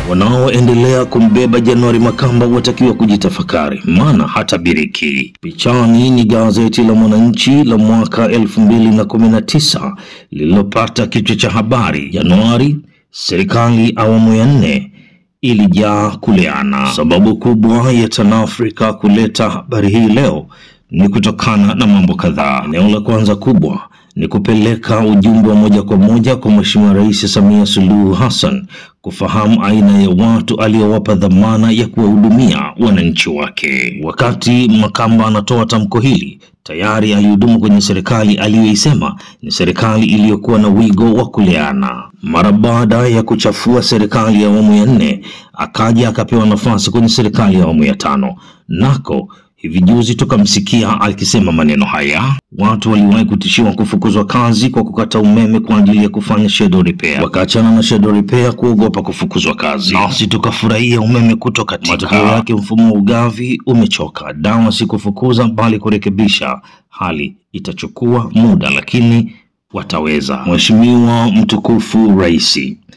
Wanaoendelea kumbeba Januari Makamba watakiwa kujitafakari, maana hatabiriki. Pichani ni gazeti la Mwananchi la mwaka 2019 lililopata kichwa cha habari, Januari serikali awamu ya nne ilijaa kuleana. Sababu kubwa ya TanAfrika kuleta habari hii leo ni kutokana na mambo kadhaa. Eneo la kwanza kubwa ni kupeleka ujumbe wa moja kwa moja kwa Mheshimiwa Rais Samia Suluhu Hassan kufahamu aina ya watu aliyowapa dhamana ya kuwahudumia wananchi wake. Wakati Makamba anatoa tamko hili, tayari alihudumu kwenye serikali aliyoisema ni serikali iliyokuwa na wigo wa kuleana. Mara baada ya kuchafua serikali ya awamu ya nne, akaja akapewa nafasi kwenye serikali ya awamu ya tano, nako Hivi juzi tukamsikia akisema maneno haya. Watu waliwahi kutishiwa kufukuzwa kazi kwa kukata umeme kwa ajili ya kufanya shadow repair, wakaachana na shadow repair kuogopa kufukuzwa kazi, nasi tukafurahia umeme kutokatika. Matokeo yake mfumo wa ugavi umechoka. Dawa si kufukuza, bali kurekebisha hali. Itachukua muda, lakini wataweza. Mheshimiwa mtukufu Rais,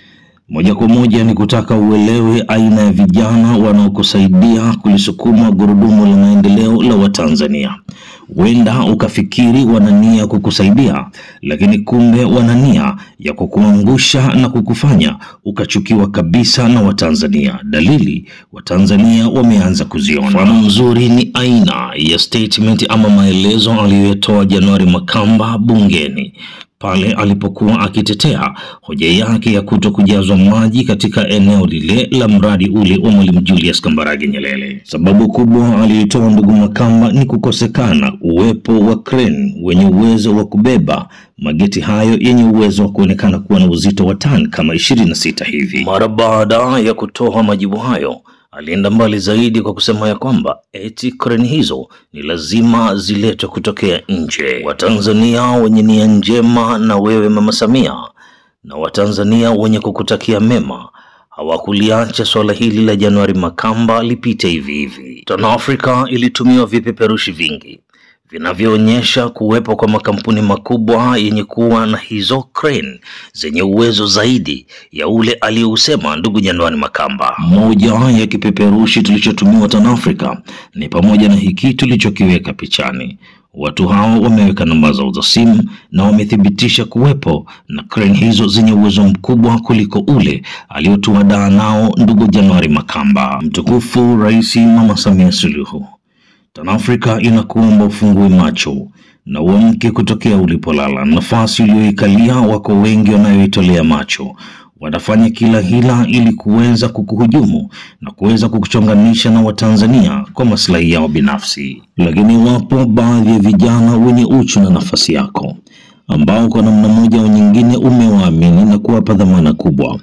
moja kwa moja ni kutaka uelewe aina ya vijana wanaokusaidia kulisukuma gurudumu la maendeleo la Watanzania. Huenda ukafikiri wana nia kukusaidia, lakini kumbe wana nia ya kukuangusha na kukufanya ukachukiwa kabisa na Watanzania. Dalili Watanzania wameanza kuziona. Mfano mzuri ni aina ya statement ama maelezo aliyotoa Januari Makamba bungeni pale alipokuwa akitetea hoja yake ya kuto kujazwa maji katika eneo lile la mradi ule wa Mwalimu Julius Kambarage Nyerere. Sababu kubwa aliyotoa ndugu Makamba ni kukosekana uwepo wa crane wenye uwezo wa kubeba mageti hayo yenye uwezo wa kuonekana kuwa na uzito wa tani kama ishirini na sita hivi. Mara baada ya kutoa majibu hayo alienda mbali zaidi kwa kusema ya kwamba eti kreni hizo ni lazima ziletwe kutokea nje. Watanzania wenye nia njema na wewe Mama Samia na Watanzania wenye kukutakia mema hawakuliacha swala hili la Januari Makamba lipite hivi hivi. TanAfrika ilitumiwa vipeperushi vingi vinavyoonyesha kuwepo kwa makampuni makubwa yenye kuwa na hizo crane zenye uwezo zaidi ya ule aliyousema ndugu Januari Makamba. Moja ya kipeperushi tulichotumiwa TanAfrika ni pamoja na hiki tulichokiweka pichani. Watu hao wameweka namba zao za simu na wamethibitisha kuwepo na crane hizo zenye uwezo mkubwa kuliko ule aliotuadaa nao ndugu Januari Makamba. Mtukufu Rais Mama Samia Suluhu TanAfrika inakuomba ufungue macho na uamke kutokea ulipolala. Nafasi uliyoikalia wako wengi wanayoitolea macho, wanafanya kila hila ili kuweza kukuhujumu na kuweza kukuchonganisha na Watanzania kwa maslahi yao binafsi. Lakini wapo baadhi ya vijana wenye uchu na nafasi yako ambao kwa namna moja au nyingine umewaamini na kuwapa dhamana kubwa.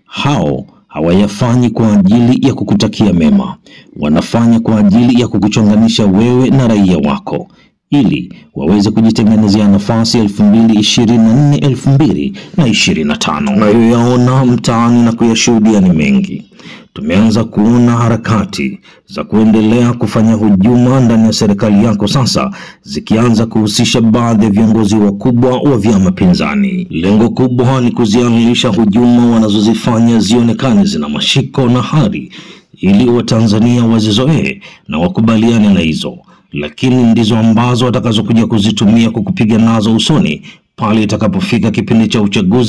Hao hawayafanyi kwa ajili ya kukutakia mema, wanafanya kwa ajili ya kukuchonganisha wewe na raia wako ili waweze kujitengenezea nafasi elfu mbili ishirini na nne elfu mbili na ishirini na tano. Tunayoyaona mtaani na kuyashuhudia ni mengi. Tumeanza kuona harakati za kuendelea kufanya hujuma ndani ya serikali yako sasa zikianza kuhusisha baadhi ya viongozi wakubwa wa vyama pinzani. Lengo kubwa ni kuziamilisha hujuma wanazozifanya zionekane zina mashiko na hari, ili Watanzania wazizoee na wakubaliane na hizo, lakini ndizo ambazo watakazokuja kuzitumia kukupiga nazo usoni pale itakapofika kipindi cha uchaguzi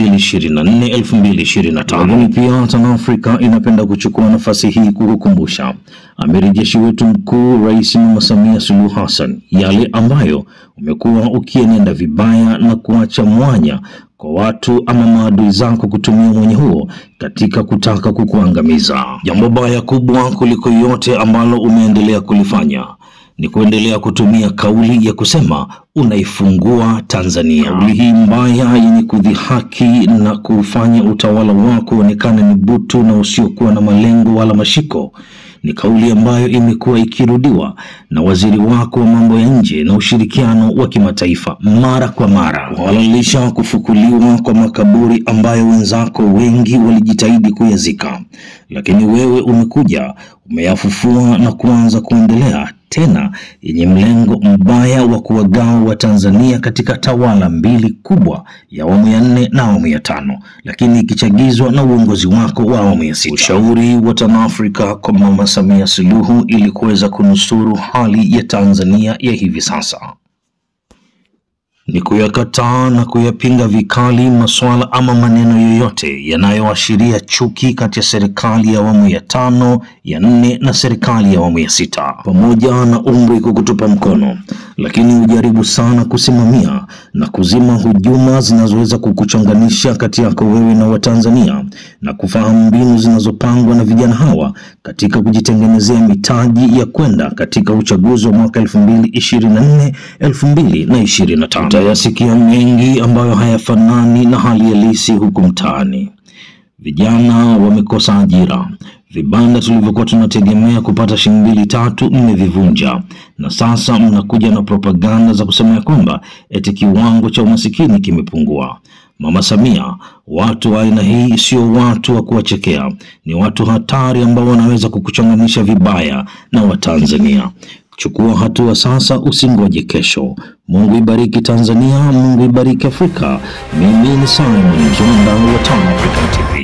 2024 2025. Lakini pia TanAfrika inapenda kuchukua nafasi hii kukukumbusha amiri jeshi wetu mkuu Rais Mama Samia Suluhu Hassan yale ambayo umekuwa ukienenda vibaya na kuacha mwanya kwa watu ama maadui zako kutumia mwenye huo katika kutaka kukuangamiza. Jambo baya kubwa kuliko yote ambalo umeendelea kulifanya ni kuendelea kutumia kauli ya kusema unaifungua Tanzania. Kauli hii mbaya yenye kudhihaki na kufanya utawala wako uonekane ni butu na usiokuwa na malengo wala mashiko ni kauli ambayo imekuwa ikirudiwa na waziri wako wa mambo ya nje na ushirikiano wa kimataifa mara kwa mara, kuhalalisha kufukuliwa kwa makaburi ambayo wenzako wengi walijitahidi kuyazika, lakini wewe umekuja umeyafufua na kuanza kuendelea tena yenye mlengo mbaya wa kuwagawa Watanzania katika tawala mbili kubwa ya awamu ya nne na awamu ya tano, lakini ikichagizwa na uongozi wako wa awamu ya sita. Ushauri wa TANAFRICA kwa Mama Samia Suluhu ili kuweza kunusuru hali ya Tanzania ya hivi sasa ni kuyakataa na kuyapinga vikali masuala ama maneno yoyote yanayoashiria chuki kati ya serikali ya awamu ya tano, ya nne na serikali ya awamu ya sita, pamoja na umri kukutupa mkono, lakini hujaribu sana kusimamia na kuzima hujuma zinazoweza kukuchonganisha kati yako wewe na Watanzania na kufahamu mbinu zinazopangwa na vijana hawa katika kujitengenezea mitaji ya kwenda katika uchaguzi wa mwaka 2024 2025. Utayasikia mengi ambayo hayafanani na hali halisi huku mtaani. Vijana wamekosa ajira, vibanda tulivyokuwa tunategemea kupata shilingi mbili tatu mmevivunja, na sasa mnakuja na propaganda za kusema ya kwamba eti kiwango cha umasikini kimepungua. Mama Samia, watu wa aina hii sio watu wa kuwachekea, ni watu hatari ambao wanaweza kukuchonganisha vibaya na Watanzania. Chukua hatua sasa, usingoje kesho. Mungu ibariki Tanzania, Mungu ibariki Afrika. Mimi ni Simon Mzonda wa TANAFRICA TV.